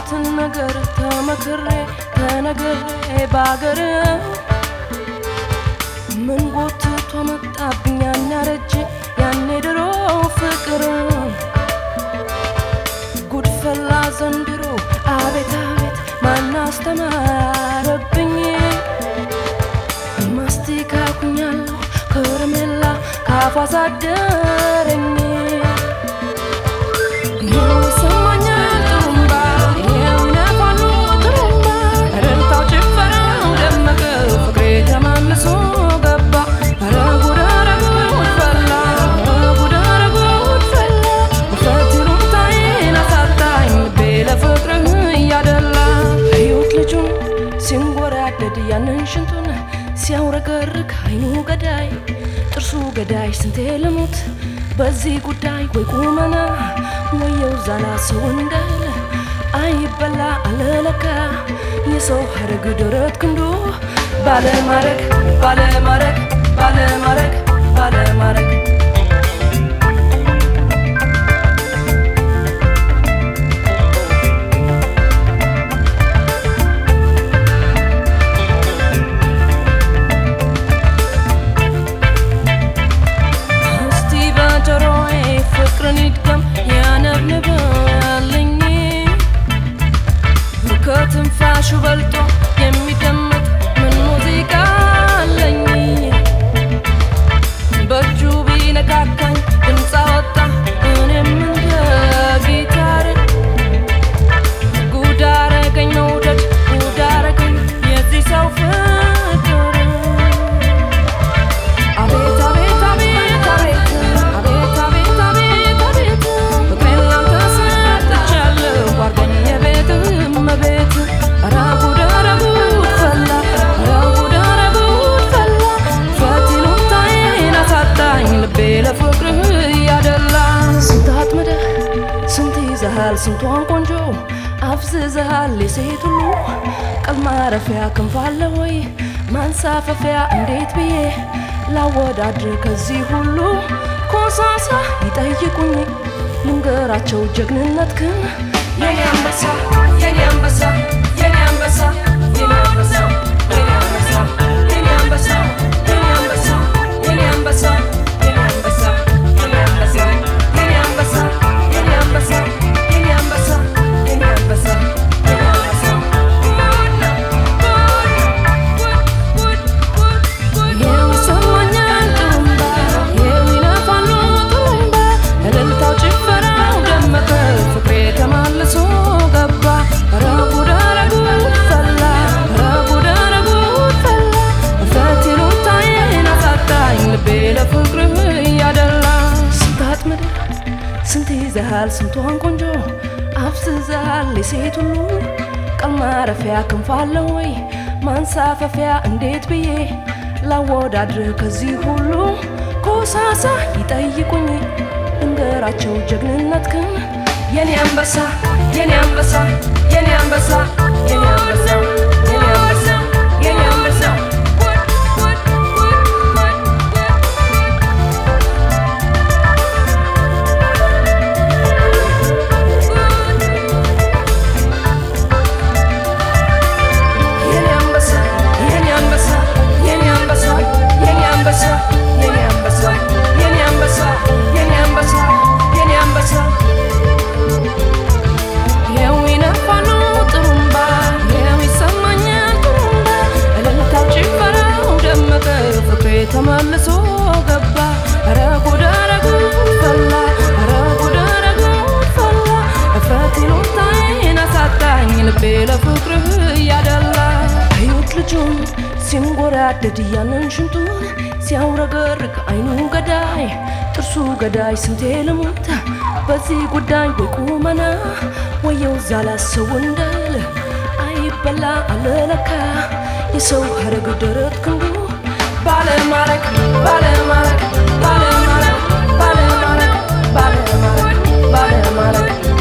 የሰማሁትን ነገር ተመክሬ ተነግሬ ባገር ምን ጎትቶ መጣብኝ ያን ያረጀ ያኔ ድሮ ፍቅር ጉድፈላ ዘንድሮ አቤት አቤት ማን አስተማረብኝ ማስቲካ ኩኛለሁ ከረሜላ ካፏ ሳደረኝ ይኸው ይሰማኛል ጥሩምባ ይኸው ይነፋሉ ጥሩምባ እልልታው ጭፈራው ደመቀ ፍቅሬ ተማምሶ ገባ ኧረ ጉድ ኧረ ጉድ ፈላ ኧረ ጉድ ኧረ ጉድ ፈላ ውፈት ይሉኝታዬን አሳጣኝ ልቤ ለፍቅርህ እያደላ እዩት ልጁን ሲንጎራደድ ያንን ሽንቱን ሲያውረገርግ አይኑ ገዳይ ጥርሱ ገዳይ ስንቴ ልሙት በዚህ ጉዳይ ወይ ቁመና ወየው ዛላ ሰው እንዳለ አይበላ አለለካ የሰው ሀረግ ደረት ክንዱ ባለማረግ ባለማረግ ባለማረግ ባለማረግ እስቲ በጆሮዬ ፍቅርን ይድገም ያነብንብልኝ ከትንፋሹ በልጦ የሚደመጥ ምን ሙዚቃ አለኝ በእጁ ቢነካካኝ ድምፅ አወጣ እኔም እንደ ጊታር ጉድ አረገኝ መውደድ ጉድ አረገኝ የዚህ ሰው ፍቅር አቤት አቤት አቤት አቤት አቤት አቤት አቤት አቤት ፍቅሬን ላንተ ሰጥቻለሁ አድርገኝ የቤትህ እመቤት ኧረ ጉድ ኧረ ጉድ ፈላ ኧረ ጉድ ኧረ ጉድ ፈላ ፈት ይሉኝታዬን አሳጣኝ ልቤ ለፍቅርህ እያደላ ስንት አጥምደህ ስንት ይዘሃል ስንቷን ቆንጆ አፍዝዘሃል የሴት ሁሉ ቀል ማረፊያ ክንፍ አለ ወይ ማንሳፈፊያ እንዴት ብዬ ላወዳድር ከዚህ ሁሉ ኮሳሳ ይጠይቁኝ ልንገራቸው ጀግንነትክን የኔ አንበሳ የኔ አንበሳ የኔ አንበሳ የኔ አንበሳ የኔ አንበሳ የኔ አንበሳ የኔ አንበሳ የኔ አንበሳ የኔ አንበሳ የኔ አንበሳ የኔ አንበሳ የኔ አንበሳ የኔ አንበሳ የኔ አንበሳ የኔ አንበሳ ይኸው ይሰማኛል ጥሩምባ ይኸው ይነፋሉ ጥሩምባ እልልታው ጭፈራው ደመቀ ፍቅሬ ተማልሶ ገባ ኧረ ጉድ ኧረ ጉድ ፈላ ኧረ ጉድ ኧረ ጉድ ፈላ እፍረት ይሉኝታዬን አሳጣኝ ልቤ ለፍቅርህ እያደላ ስንት አጥምደህ ስንት ይዘሃል ስንቷን ቆንጆ አፍዝዘሃል የሴት ሁሉ ቀል ማረፊያ ክንፍ አለ ወይ ማንሳፈፊያ እንዴት ብዬ ላወዳድር ከዚህ ሁሉ ኮሳሳ ይጠይቁኝ እንገራቸው ጀግንነትክን የኔ አንበሳ የኔ አንበሳ የኔ አንበሳ የኔ አንበሳ የኔ አንበሳ የኔ አንበሳ የኔ አንበሳ የኔ አንበሳ የኔ አንበሳ የኔ አንበሳ የኔ አንበሳ የኔ አንበሳ የኔ አንበሳ የኔ አንበሳ ይኸው ይነፋሉ ጥሩምባ ይኸው ይሰማኛል ጥሩምባ እልልታው ጭፈራው ደመቀ ፍቅሬ ተመልሶ ገባ ኧረ ጉድ ኧረ ጉድ ፈላ ኧረ ጉድ ኧረ ጉድ ፈላ እፍረት ይሉኝታዬን አሳጣኝ ልቤ ለፍቅርህ እያደላ እዩት ልጁን ሲንጎራደድ ያንን ሽንቱን ሲያውረገርግ አይኑ ገዳይ ጥርሱ ገዳይ ስንቴ ልሙት በዚህ ጉዳይ ወይ ቁመና ወየው ዛላ ሰው እንዳለ አይበላ አለለካ የሰው ሀረግ ደረት ክንዱ ባለማረግ ባለማረግ ባለማረግ ባለማረግ ባለማረግ ባለማረግ